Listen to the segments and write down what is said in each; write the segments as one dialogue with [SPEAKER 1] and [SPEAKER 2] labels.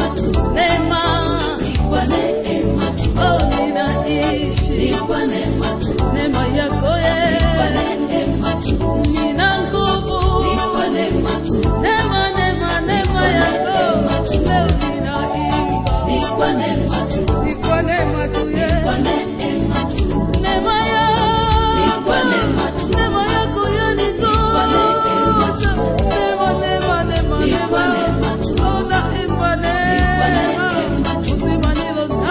[SPEAKER 1] neema tu,
[SPEAKER 2] neema
[SPEAKER 1] ni kwa neema tu,
[SPEAKER 2] oh, ninaishi
[SPEAKER 1] ni kwa neema tu,
[SPEAKER 2] neema yako
[SPEAKER 1] kwa
[SPEAKER 2] ye
[SPEAKER 1] neema tu,
[SPEAKER 2] nina nguvu
[SPEAKER 1] ni kwa neema tu,
[SPEAKER 2] neema neema neema yako leo ninaimba
[SPEAKER 1] ni kwa neema tu,
[SPEAKER 2] ni kwa neema tu ye
[SPEAKER 1] kwa neema tu,
[SPEAKER 2] neema yako
[SPEAKER 1] kwa neema tu.
[SPEAKER 2] neema yako yanitosha neema neema neema
[SPEAKER 1] Ni kwa neema tu.
[SPEAKER 2] neema oh naimba neema
[SPEAKER 1] neema tu.
[SPEAKER 2] uzima nilo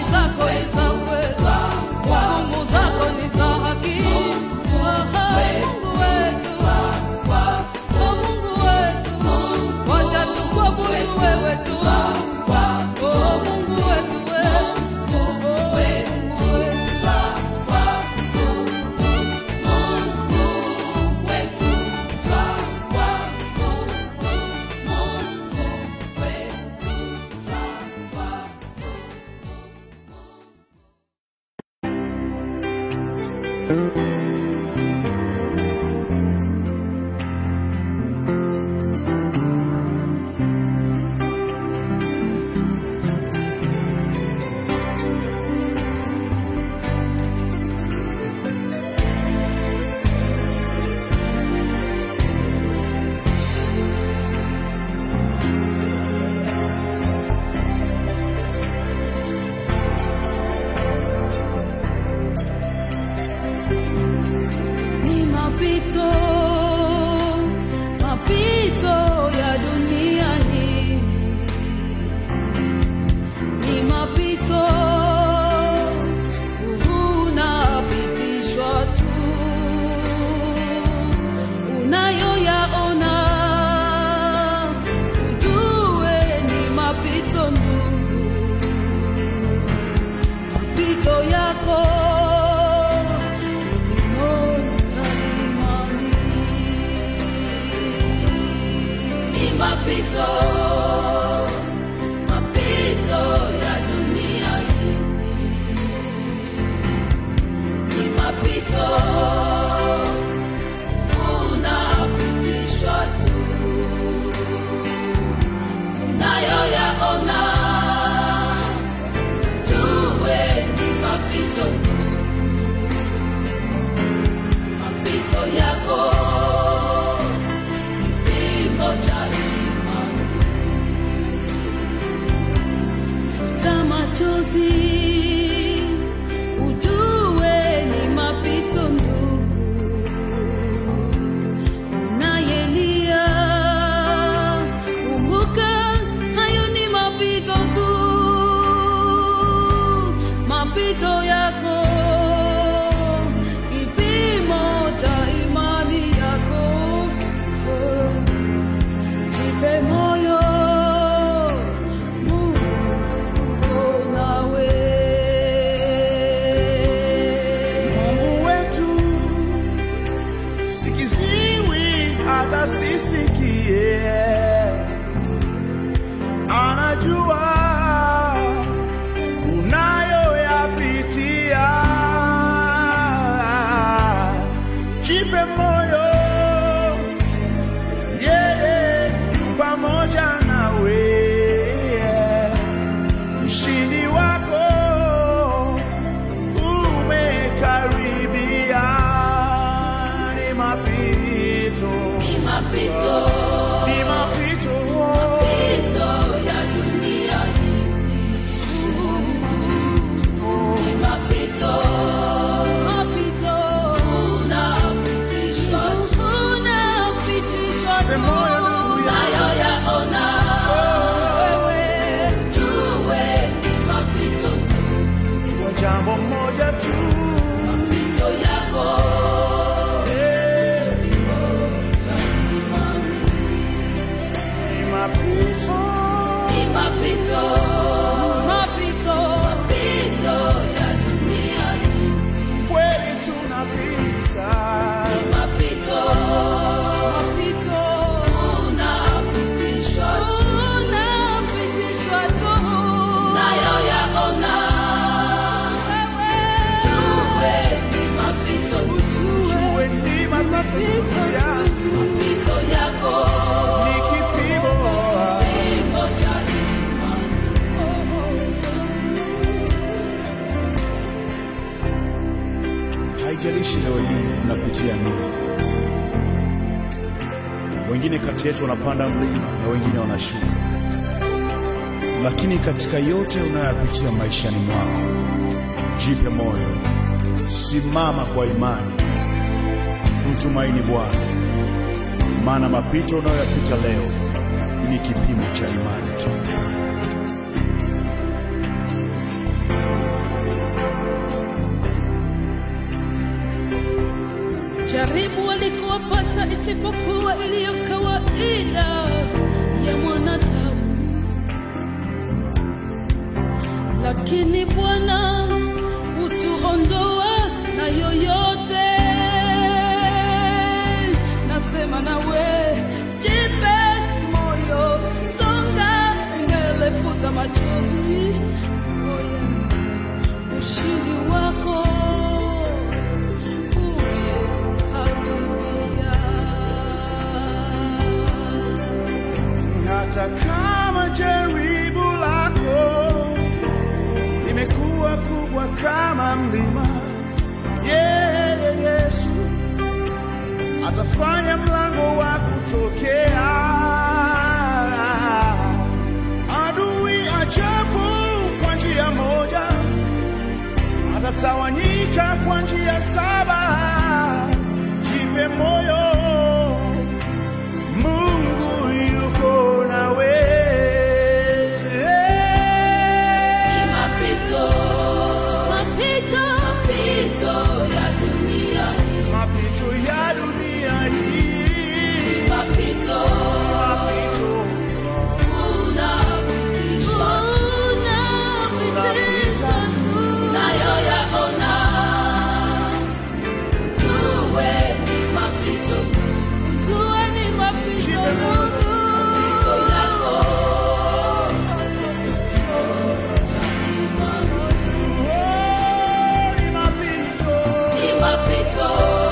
[SPEAKER 2] zako ni za uweza, hukumu zako ni za haki. Aha, Mungu wetu, oh Mungu wetu, wacha tukuabudu wewe tu. Oh Mungu wetu, wewe, oh Mungu wetu. ni mapito mapito ya dunia hii ni mapito unapitishwa tu unayoyaona ujue ni mapito ndugu mapito yako mapito mapito ya dunia hii ni mapito unapitishwa tu unayoyaona jue ni mapito mapito yako kipimo cha imani futa machozi ujue ni mapito ndugu unayelia kumbuka hayo ni mapito tu mapito yako kipimo cha imani yako jipe moyo Mungu uko nawe
[SPEAKER 3] Mungu wetu sikiziwi hata sisikie, anajua unayoyapitia. Jipe moyo, yeye yu pamoja nawe, ushindi wako umekaribia. Ni mapito,
[SPEAKER 1] ni mapito
[SPEAKER 3] ni mapito,
[SPEAKER 1] mapito ya dunia hii ni mapito mapito unapitishwa tu unapitishwa
[SPEAKER 3] Jipe
[SPEAKER 1] tu
[SPEAKER 3] moyo ndugu yangu.
[SPEAKER 1] nayoyaona wewe jue ni mapito
[SPEAKER 3] jua jambo moja tu,
[SPEAKER 1] mapito yako
[SPEAKER 3] eh,
[SPEAKER 1] cha imani
[SPEAKER 3] ni mapito,
[SPEAKER 1] ni mapito mapito mapito ya dunia hii
[SPEAKER 3] kweli tunapita,
[SPEAKER 1] mapito mapito unapitishwa tu unapitishwa tu nayo yaona wewe jue ni mapito
[SPEAKER 3] jue ni mapito yangu,
[SPEAKER 1] mapito yako
[SPEAKER 3] ni kipimo
[SPEAKER 1] kipimo cha imani
[SPEAKER 4] Haijalishi leo hii unapitia nini. Wengine kati yetu wanapanda mlima na wengine wanashuka, lakini katika yote unayoyapitia maishani mwako, jipe moyo, simama kwa imani, mtumaini Bwana, maana mapito unayoyapita leo ni kipimo cha imani tu.
[SPEAKER 2] isipokuwa iliyo kawaida ya mwanadamu, lakini Bwana hutuondoa na yoyote. Nasema nawe, jipe moyo, songa mbele, futa machozi. Oh yeah. Ushindi wako umekaribia.
[SPEAKER 3] hata kama jaribu lako limekuwa kubwa kama mlima, yeye Yesu atafanya mlango wa kutokea. Adui ajabu kwa njia moja, atatawanyika kwa njia saba. Jipe moyo, Mungu yuko nawe.
[SPEAKER 1] Ni mapito,
[SPEAKER 2] Mapito,
[SPEAKER 1] mapito ya dunia hii.
[SPEAKER 3] Mapito ya dunia hii,
[SPEAKER 1] Mapito,
[SPEAKER 3] mapito
[SPEAKER 1] unapitishwa
[SPEAKER 2] unapitishwa tu.
[SPEAKER 1] nayoyaona. Ujue ni mapito,
[SPEAKER 2] Jua ni mapito ndugu.
[SPEAKER 1] mapito yako.
[SPEAKER 3] oh, ni mapito
[SPEAKER 1] Ni mapito,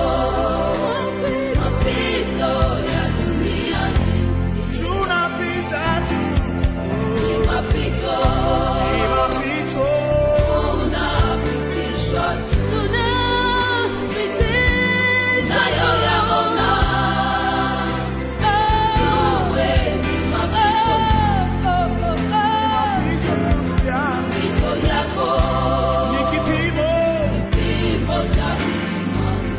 [SPEAKER 1] mapito ya dunia hii.
[SPEAKER 3] tunapita tu,
[SPEAKER 1] Ni mapito,
[SPEAKER 3] ni mapito
[SPEAKER 1] unapitishwa tu
[SPEAKER 2] Tunapitishwa.
[SPEAKER 1] nayoyaona. Ujue ni mapito,
[SPEAKER 2] Oh, oh, oh, oh.
[SPEAKER 3] mapito ndugu yangu,
[SPEAKER 1] mapito yako.
[SPEAKER 3] ni kipimo
[SPEAKER 1] Kipimo cha imani.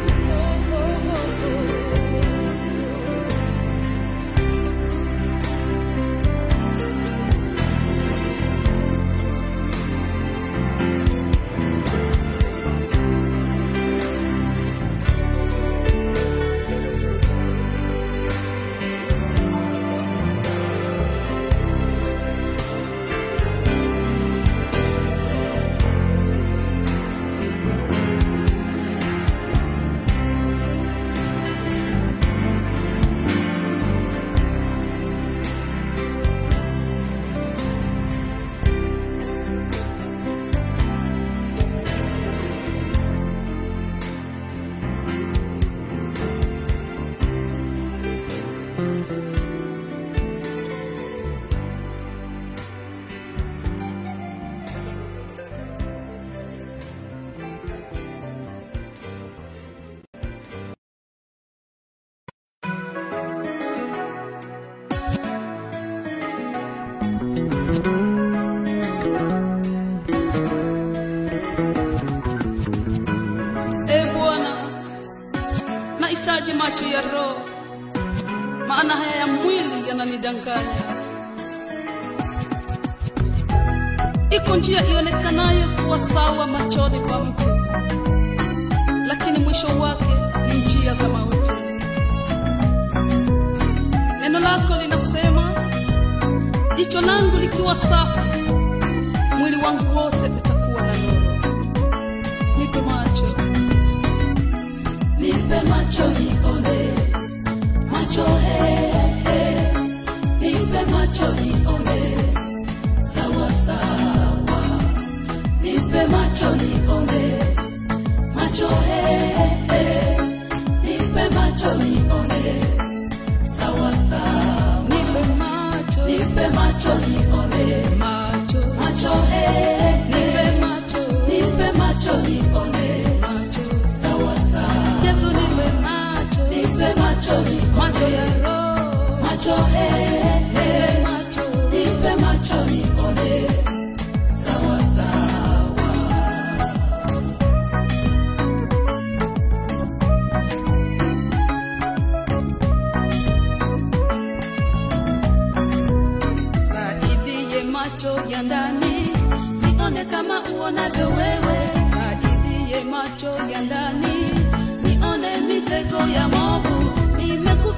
[SPEAKER 2] E Bwana, nahitaji macho ya roho, maana haya ya mwili yananidanganya. Iko njia ionekanayo kuwa sawa machoni pa mtu, lakini mwisho wake ni njia za mauti. Neno lako linasema, jicho langu likiwa safi, mwili wangu wote utakuwa na nuru. Nipe macho
[SPEAKER 1] Nipe macho nione, macho he, he. Nipe macho nione, sawa sawa. Nipe macho nione, macho he, he. Nipe macho nione, sawa sawa.
[SPEAKER 2] nipe macho
[SPEAKER 1] Nipe macho nione,
[SPEAKER 2] macho
[SPEAKER 1] macho he, he.
[SPEAKER 2] nipe macho
[SPEAKER 1] Nipe macho nione,
[SPEAKER 2] macho
[SPEAKER 1] sawa sawa.
[SPEAKER 2] Yesu nipe macho
[SPEAKER 1] Nipe macho nione,
[SPEAKER 2] macho ya roho
[SPEAKER 1] macho he, he.
[SPEAKER 2] nipe macho
[SPEAKER 1] Nipe macho nione sawa sawa.
[SPEAKER 2] saidie macho ya ndani nione kama uonavyo wewe saidie macho ya ndani nione mitego ya movu nimekupa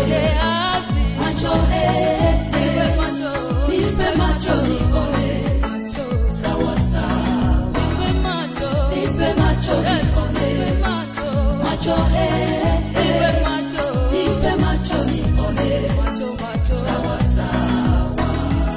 [SPEAKER 2] Gehazi,
[SPEAKER 1] macho eh,
[SPEAKER 2] nipe
[SPEAKER 1] eh,
[SPEAKER 2] macho,
[SPEAKER 1] nipe macho nione
[SPEAKER 2] macho,
[SPEAKER 1] sawa sawa,
[SPEAKER 2] nipe macho,
[SPEAKER 1] nipe macho
[SPEAKER 2] Yesu,
[SPEAKER 1] nione
[SPEAKER 2] nipe macho,
[SPEAKER 1] macho eh,
[SPEAKER 2] nipe
[SPEAKER 1] eh,
[SPEAKER 2] macho,
[SPEAKER 1] nipe macho nione
[SPEAKER 2] macho, macho,
[SPEAKER 1] sawa sawa,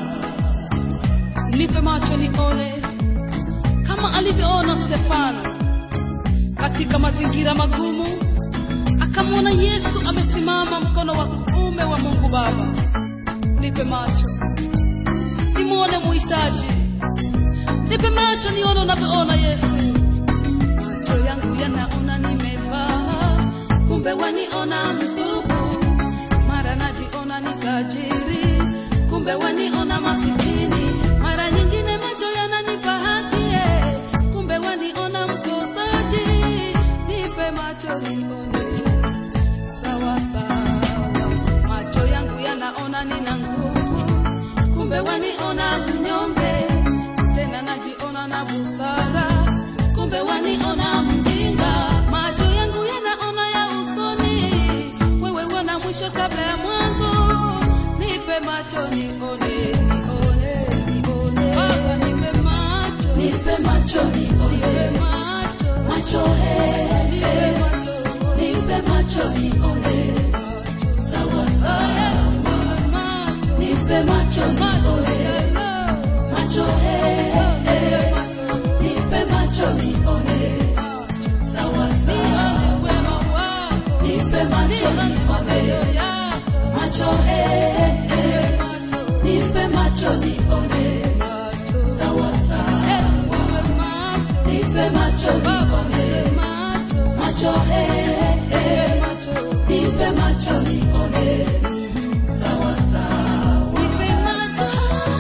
[SPEAKER 2] nipe macho nione kama alivyoona Stefano katika mazingira magumu, akamwona Yesu amesimama mkono wa kuume wa Mungu Baba. Nipe macho nimwone muhitaji, nipe macho nione unavyoona Yesu. Macho yangu yanaona nimevaa, kumbe waniona mtupu, mara najiona ni tajiri, kumbe waniona masikini, mara nyingine macho yananipa haki, eh, kumbe waniona mkosaji. Nipe macho nione sawa sawa, macho yangu yanaona nina nguvu, kumbe waniona mnyonge, tena najiona na busara, kumbe waniona mjinga. Macho yangu yanaona ya usoni, wewe wana mwisho kabla ya mwanzo. Nipe macho nione, nione, nione. Baba nipe macho,
[SPEAKER 1] nipe macho nione
[SPEAKER 2] nipe macho,
[SPEAKER 1] macho eh,
[SPEAKER 2] nipe
[SPEAKER 1] eh,
[SPEAKER 2] macho,
[SPEAKER 1] nipe macho nione
[SPEAKER 2] macho.
[SPEAKER 1] sawa
[SPEAKER 2] Oh,
[SPEAKER 1] sawa,
[SPEAKER 2] yes, nipe macho,
[SPEAKER 1] nipe macho
[SPEAKER 2] macho,
[SPEAKER 1] nione
[SPEAKER 2] yeah,
[SPEAKER 1] macho eh,
[SPEAKER 2] oh,
[SPEAKER 1] eh,
[SPEAKER 2] nipe macho,
[SPEAKER 1] nipe macho nione
[SPEAKER 2] macho.
[SPEAKER 1] sawa sawa,
[SPEAKER 2] Nione wema wako,
[SPEAKER 1] nipe macho
[SPEAKER 2] nione matendo
[SPEAKER 1] nione
[SPEAKER 2] yako,
[SPEAKER 1] macho eh, eh,
[SPEAKER 2] nipe macho,
[SPEAKER 1] nipe macho nione
[SPEAKER 2] macho.
[SPEAKER 1] sawa sawa,
[SPEAKER 2] Yesu, nipe macho,
[SPEAKER 1] nipe macho
[SPEAKER 2] Baba,
[SPEAKER 1] nione
[SPEAKER 2] nipe macho,
[SPEAKER 1] macho eh, eh,
[SPEAKER 2] nipe macho,
[SPEAKER 1] nipe macho nione sawa sawa,
[SPEAKER 2] nipe macho.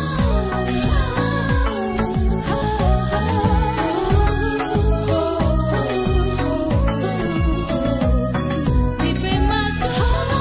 [SPEAKER 2] Nipe macho.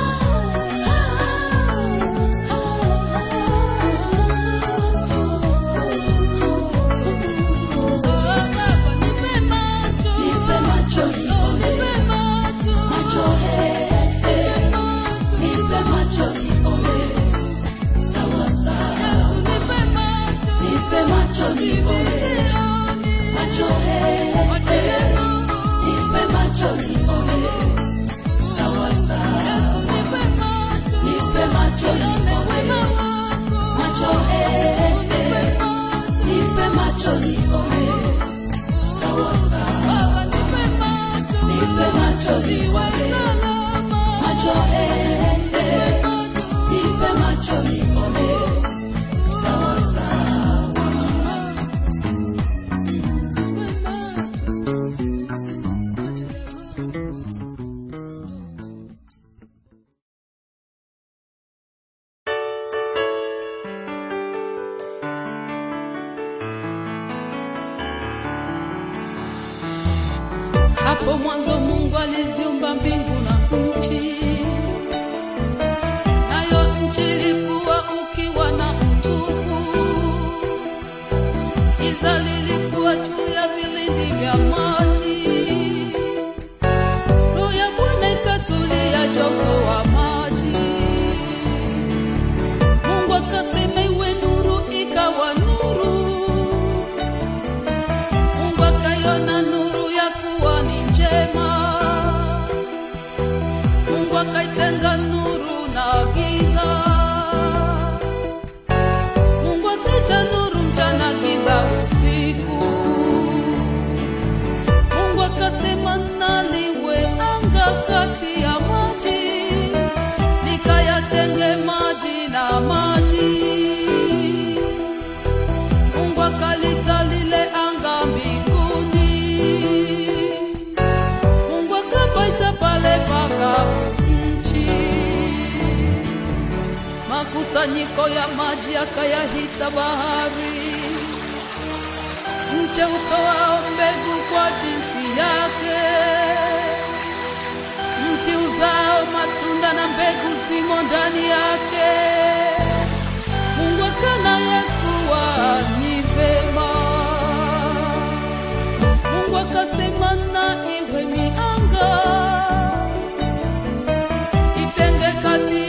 [SPEAKER 2] Oh, Baba, nipe macho.
[SPEAKER 1] nipe macho
[SPEAKER 2] Oh,
[SPEAKER 1] nione
[SPEAKER 2] nipe macho.
[SPEAKER 1] macho eh, eh,
[SPEAKER 2] Nipe macho.
[SPEAKER 1] nipe macho nione sawa sawa,
[SPEAKER 2] Yesu, nipe macho.
[SPEAKER 1] nipe macho nione
[SPEAKER 2] Sioni.
[SPEAKER 1] macho eh,
[SPEAKER 2] Macho
[SPEAKER 1] eh,
[SPEAKER 2] yako.
[SPEAKER 1] nipe macho nione sawa sawa,
[SPEAKER 2] Yesu, nipe macho.
[SPEAKER 1] nipe macho
[SPEAKER 2] Nione wema
[SPEAKER 1] nione
[SPEAKER 2] wako.
[SPEAKER 1] macho eh,
[SPEAKER 2] Nipe
[SPEAKER 1] eh,
[SPEAKER 2] macho.
[SPEAKER 1] nipe macho nione sawa sawa,
[SPEAKER 2] Baba, nipe macho.
[SPEAKER 1] nipe macho
[SPEAKER 2] Niwe
[SPEAKER 1] nione
[SPEAKER 2] salama.
[SPEAKER 1] macho eh, eh,
[SPEAKER 2] Macho.
[SPEAKER 1] nipe macho nione sawa sawa,
[SPEAKER 2] Nipe macho. Macho ya roho. Hapo mwanzo Mungu aliziumba mbingu na nchi, nayo nchi ilikuwa ukiwa na utupu, giza lilikuwa juu ya vilindi vya maji. Roho ya Bwana ikatulia juu ya uso wa maji. Mungu akasema iwe nuru, ikawa nuru. Mungu akaiona nuru ya kuwa ni njema. Mungu akaitenga nuru na giza. Mungu akaita nuru mchana, giza usiku. Mungu akasema na liwe anga kati ya maji, likayatenge maji na maji. Mungu akalita lile anga mbinguni. Mungu akapaita pale pakavu nchi. Makusanyiko ya maji akayahita bahari. Mche utoao mbegu kwa jinsi yake, mti uzao matunda na mbegu zimo ndani yake. Mungu akanaye kuwa ni vema. Mungu akasema na iwe mianga itenge kati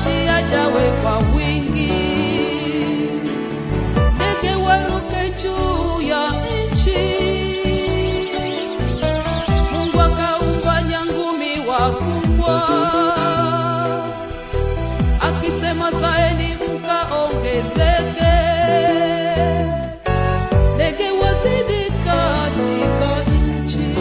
[SPEAKER 2] maji yajawe kwa wingi, ndege waruke juu ya nchi. Mungu akaumba nyangumi wakubwa, akisema zaeni mkaongezeke, ndege wazidi katika nchi.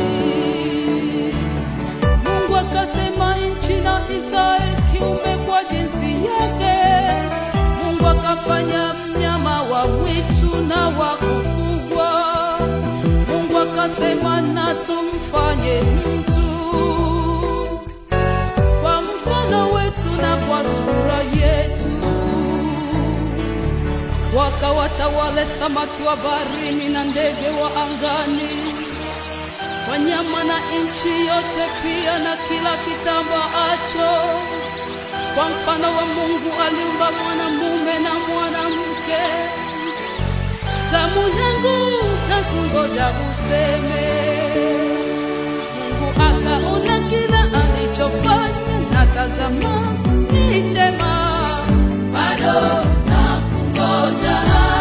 [SPEAKER 2] Mungu akasema nchi na izae kiumbe kwa jinsi yake. Mungu akafanya mnyama wa mwitu na wa kufugwa. Mungu akasema na tumfanye mtu kwa mfano wetu na kwa sura yetu, wakawatawale samaki wa baharini na ndege wa angani wanyama na nchi yote pia na kila kitambaacho. Kwa mfano wa Mungu aliumba mwanamume na mwanamke. Zamu yangu na kungoja useme. Mungu akaona kila alichofanya, na tazama ni chema, bado na kungoja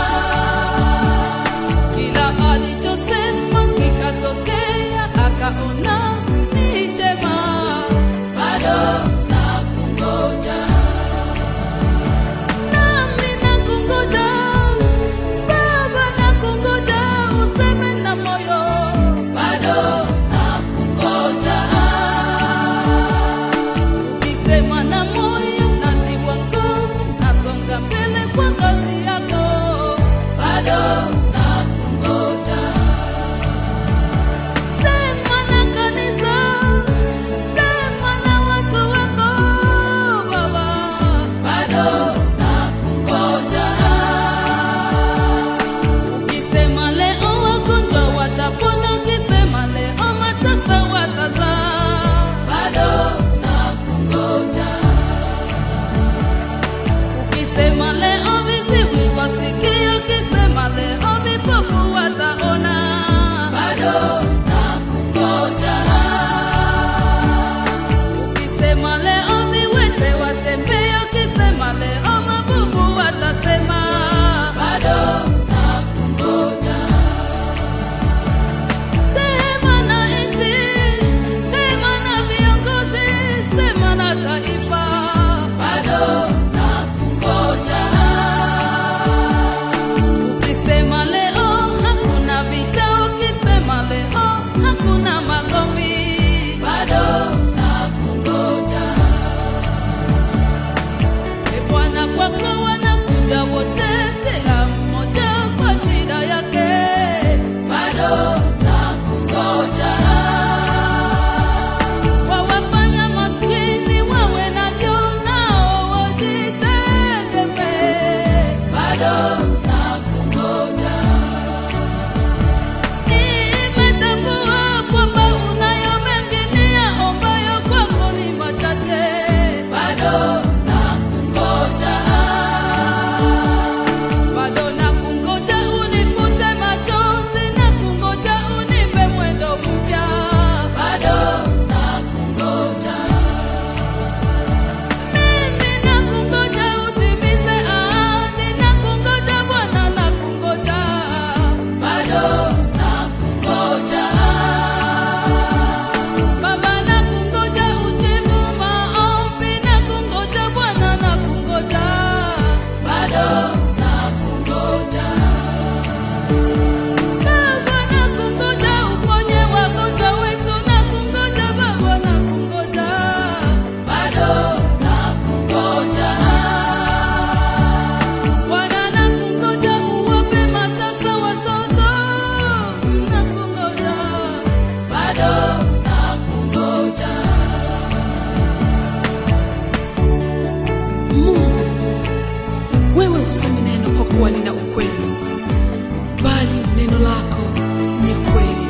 [SPEAKER 2] kila alichosema kikatokea, akaona ni chema, bado na kungoja. Nami nakungoja, Baba nakungoja, useme na moyo, bado nakungoja. Ukisema na moyo natiwa nguvu, nasonga mbele kwa kazi yako, bado nakungoja. Sema na kanisa, sema na watu wako Baba, bado nakungoja. Ukisema leo wagonjwa watapona, ukisema leo matasa watazaa, bado nakungoja. Ukisema leo viziwi wasikie, ukisema leo vipofu wataona, bado nakungoja. Ukisema leo viwete watembea, ukisema leo mabubu watasema, bado nakungoja. Sema na nchi, sema na viongozi, sema na taifa, bado nakungoja. Ukisema leo hakuna vita, ukisema leo hakuna magomvi, bado nakungoja. E Bwana, kwako wanakuja wote, kila mmoja kwa shida yake, bado nakungoja. Wawafanya maskini wawe navyo, nao wajitegemee, bado nakungoja. Nimetambua kwamba unayo mengi niyaombayo kwako ni machache, bado nakungoja. Bado nakungoja unifute machozi, nakungoja unipe mwendo mpya, bado nakungoja. Mimi nakungoja utimize ahadi, nakungoja Bwana, nakungoja, bado nakungoja. Baba nakungoja ujibu maombi, nakungoja Bwana, nakungoja, bado nakungoja. Baba nakungoja uponye wagonjwa wetu, nakungoja Baba, nakungoja, bado nakungoja. Bwana nakungoja uwape matasa watoto, nakungoja, bado nakungoja.
[SPEAKER 5] Mungu, wewe usemi neno kwa kuwa lina ukweli, bali neno lako ni kweli.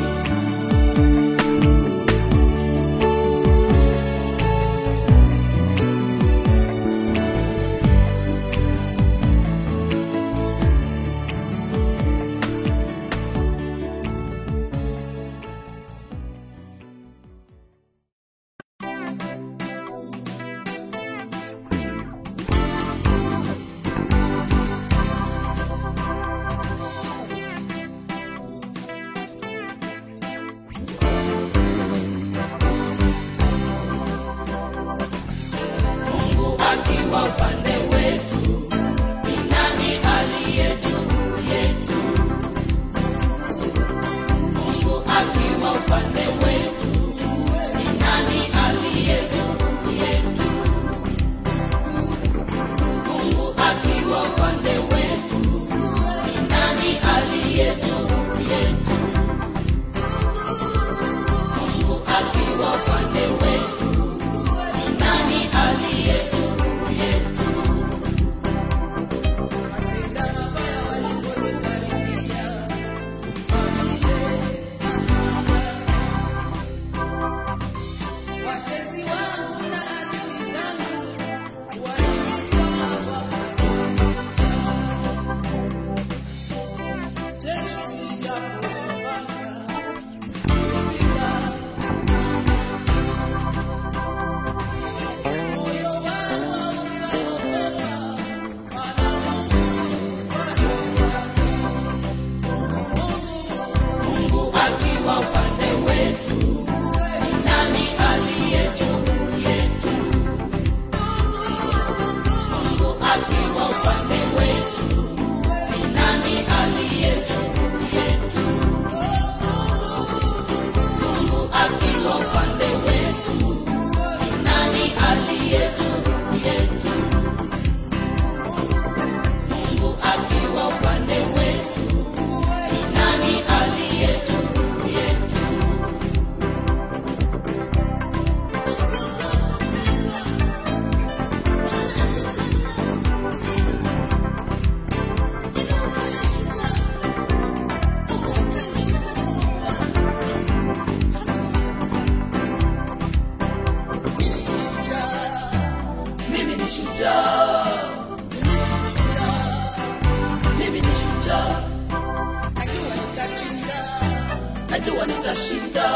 [SPEAKER 1] najua nitashinda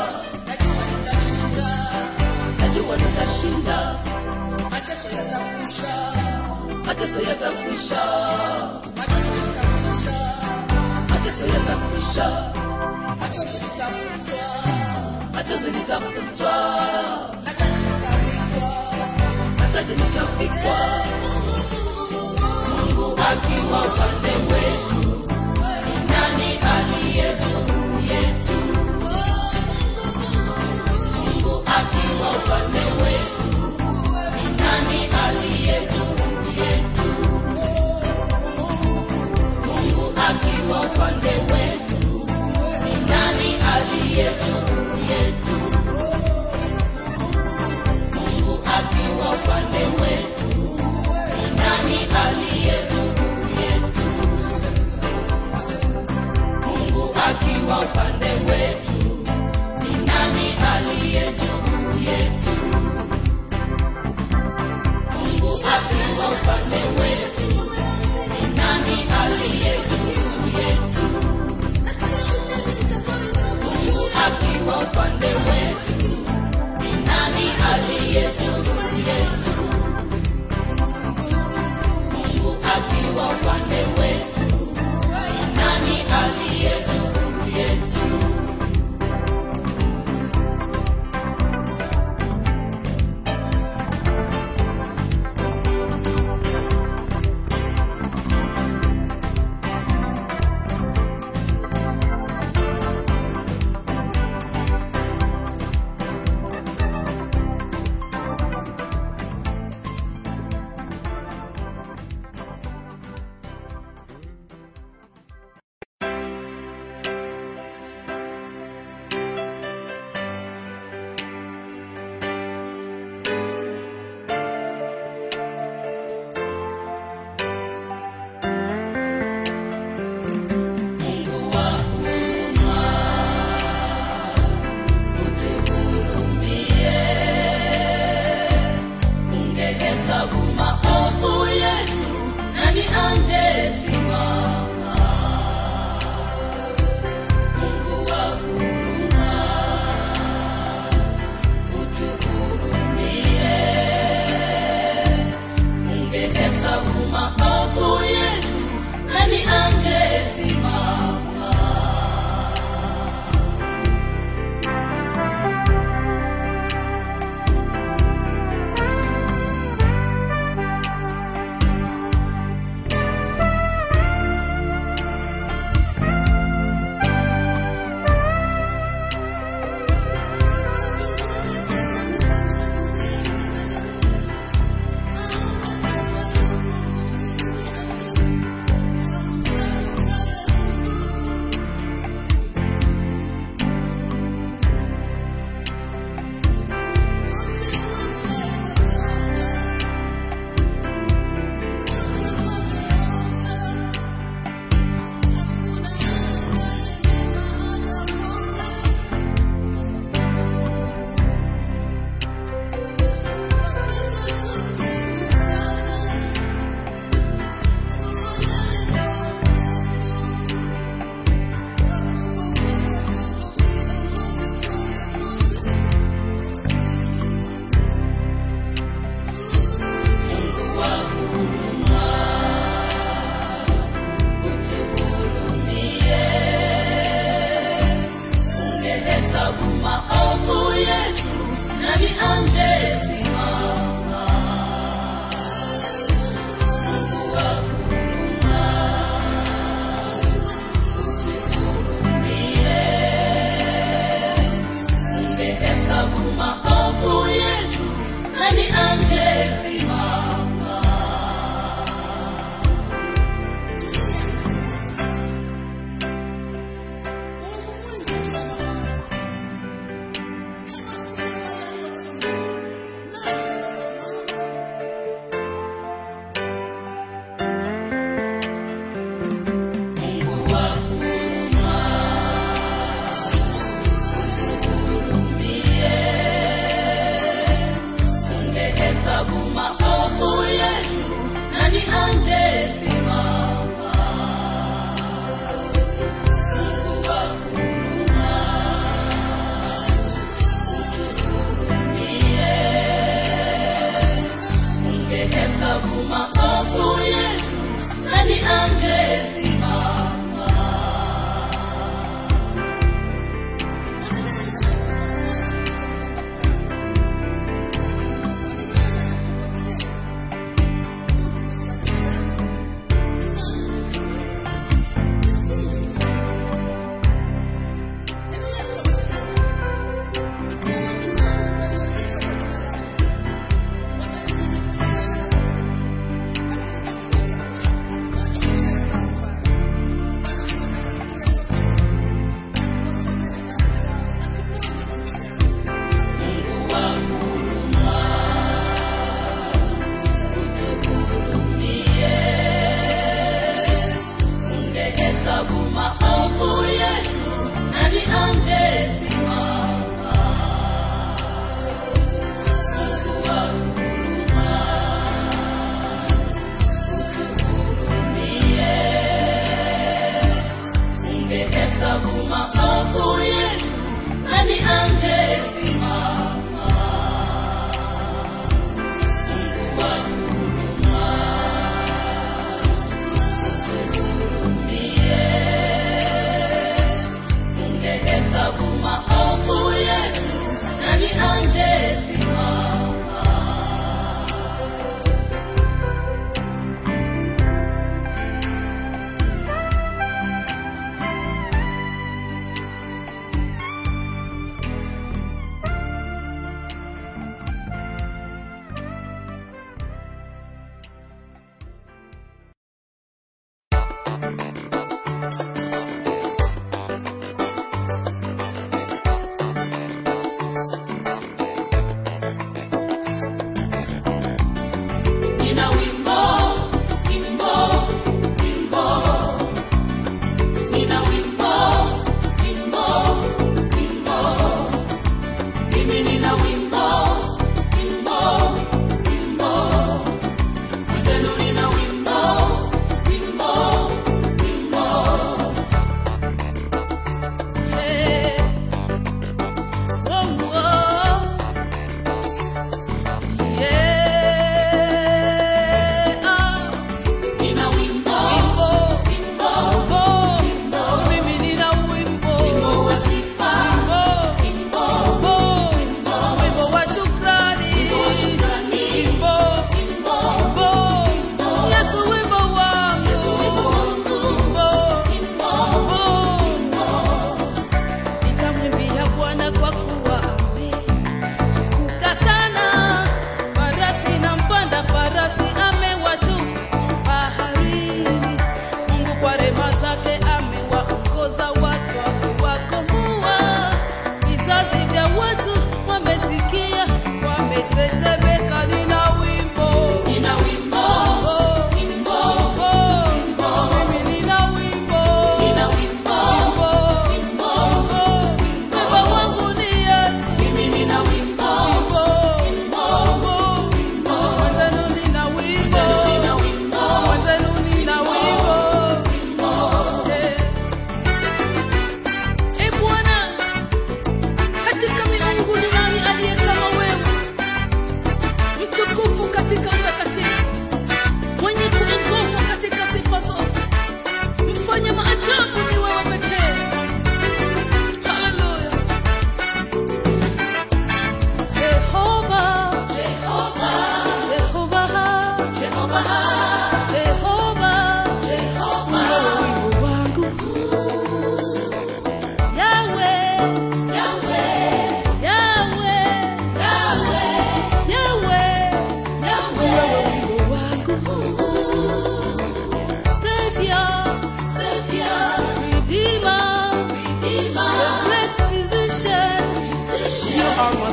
[SPEAKER 1] najua nitashinda mateso yatakwisha mateso yatakwisha machozi litafutwa mataji litapikwa mungu akiwa upande wetu ni nani aliye juu yetu mungu akiwa upande wetu ni nani aliye juu yetu mungu akiwa upande wetu ni nani aliye juu yetu mungu akiwa upande wetu ni nani aliye juu yetu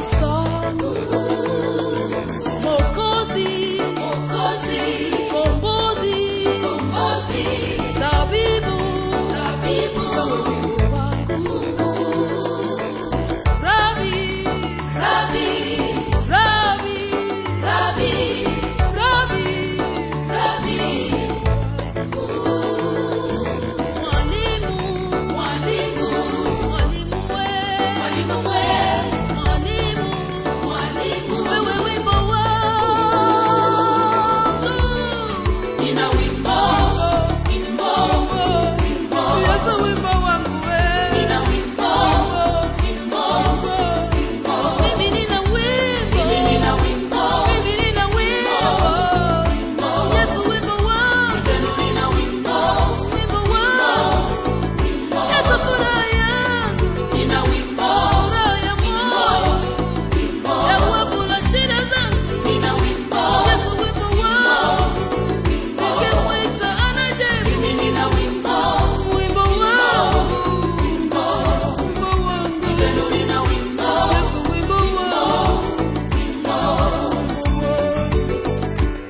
[SPEAKER 2] song. Mokozi, Mokozi, Kombozi, Kombozi, Tabibu, Tabibu, wangu. Rabi, Rabi, Rabi, Rabi, Rabi, Rabi. Mwalimu, mwalimu, mwalimu we, mwalimu we, mwalimu, mwalimu, wewe wimbo wangu. Nina wimbo, wimbo, wimbo, Yesu wimbo wangu we. Nina wimbo, wimbo, wimbo, mimi nina wimbo, mimi nina wimbo, mimi nina wimbo, Yesu wimbo wangu. Nina wimbo, wimbo wangu. Yesu furaha yangu. Nina wimbo, furaha ya moyo. Jawabu la shida zangu. Nina wimbo, Yesu wimbo wangu. Nikimwita anajibu. Mimi nina wimbo, wimbo wangu. Wimbo wangu. Nina wimbo, Yesu wimbo wangu. Wimbo wangu.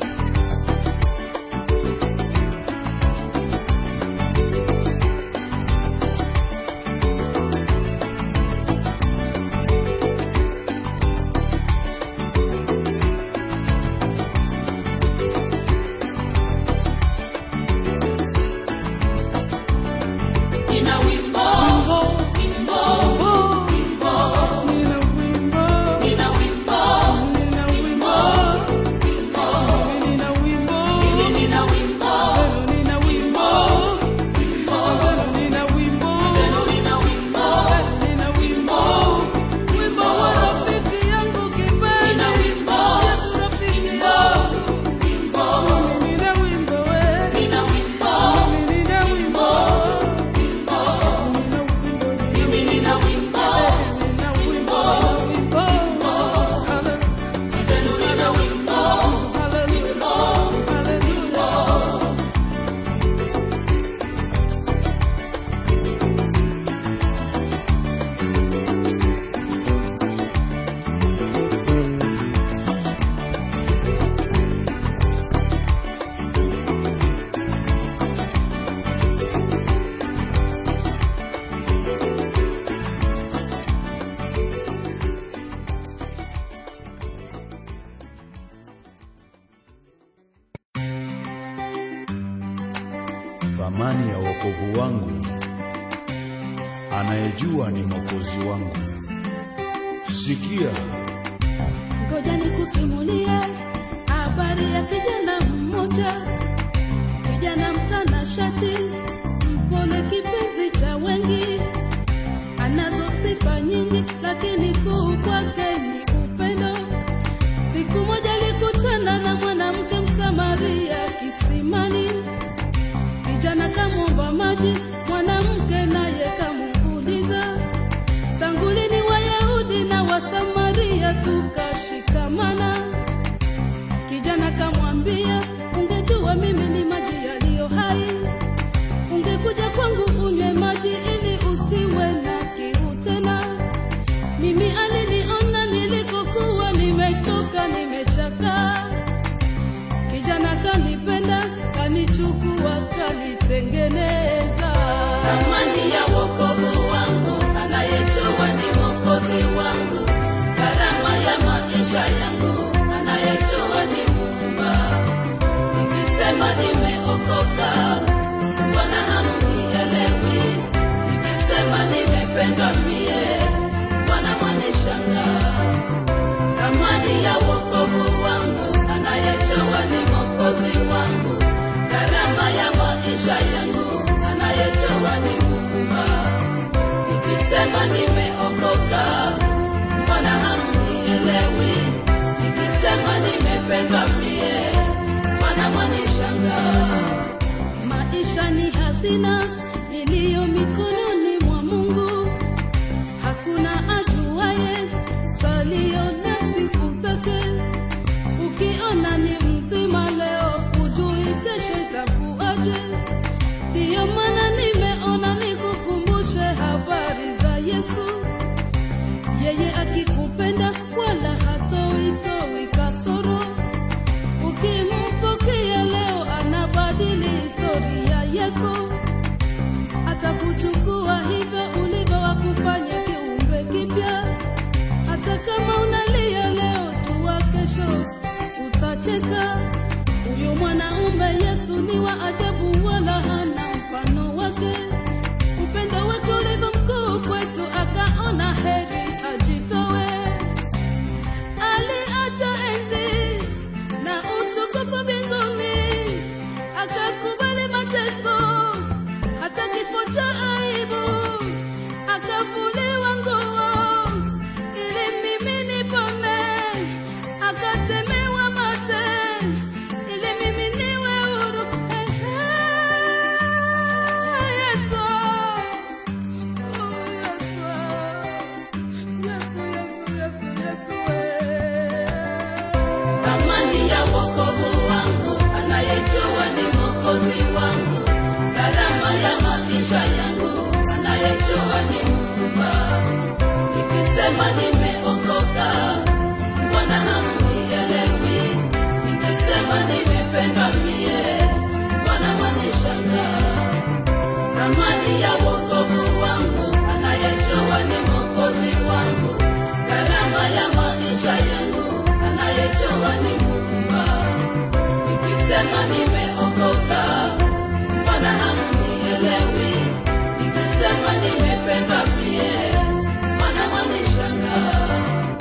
[SPEAKER 2] Nina wimbo, wimbo, wimbo, nina wimbo, nina wimbo, nina wimbo, wimbo, nina wimbo, mimi nina wimbo, nina wimbo, wimbo, nina wimbo, nina wimbo, nina wimbo, wimbo wa rafiki yangu kipenzi, nina wimbo, Yesu rafiki yangu, wimbo, nina wimbo, nina wimbo, nina wimbo. Mimi nina wimbo, nina wimbo, wimbo, hallelujah. Nina wimbo, hallelujah, hallelujah.
[SPEAKER 4] thamani ya wokovu wangu, anayejua ni mwokozi wangu. Sikia,
[SPEAKER 2] Ngoja nikusimulie habari ya kijana mmoja, kijana mtanashati, mpole, kipenzi cha wengi, anazo sifa nyingi, lakini kuu kwake ni upendo. Siku moja alikutana na mwanamke Msamaria kisimani, kijana kamwomba maji, mwanamke naye kamuuliza tangu lini Wayahudi na Wasamaria tukashikamana? Kijana kamwambia, ungejua mimi ni maji yaliyo hai, ungekuja kwangu unywe maji ili usiwe na kiu tena. Mimi aliniona nilikokuwa nimechoka, nimechakaa. Kijana kanipenda, kanichukua, kanitengeneza. Thamani ya wokovu wangu, anayejua ni mwokozi wangu. Gharama ya maisha yangu, anayejua ni Muumba. Nikisema nimeokoka, mbona hamnielewi? Nikisema nimependwa mie, mbona mwanishangaa? thamani ya wokovu wangu, anayejua ni mwokozi wangu, gharama ya maisha yangu, anayejua ni Muumba. Nikisema nimeokoka, mbona hamnielewi? Nikisema nimependwa mie, mbona mwanishangaa? Maisha ni hazina iliyo mikononi mwa Mungu hakuna ajuaye salio na siku zake. Ukiona ni mzima leo, hujui kesho itakuwaje. Ndiyo maana nimeona nikukumbushe habari za Yesu. Yeye akikupenda thamani ya wokovu wangu, anayejua ni mwokozi wangu, gharama ya maisha yangu, anayejua ni Muumba. Nikisema nimeokoka, mbona hamnielewi? Nikisema nimependa mie, mbona mwanishangaa?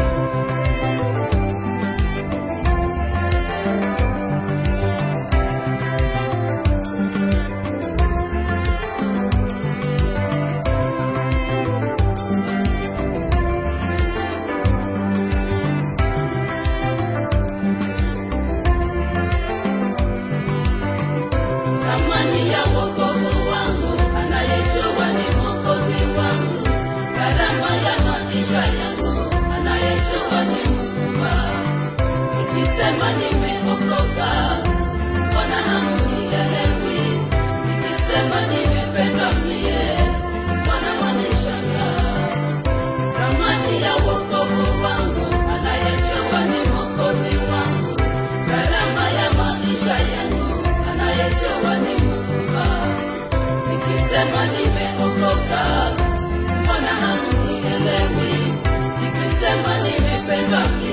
[SPEAKER 2] thamani ya wokovu wangu, anayejua ni mwokozi wangu, gharama ya maisha yangu, anayejua ni Muumba. Nikisema nimeokoka, mbona hamnielewi? Nikisema nimependwa mie, mbona mwanishangaa? thamani ya wokovu wangu, anayejua ni mwokozi wangu, gharama ya maisha yangu, anayejua ni Muumba. Nikisema nimeokoka, mbona hamnielewi? Nikisema nimependwa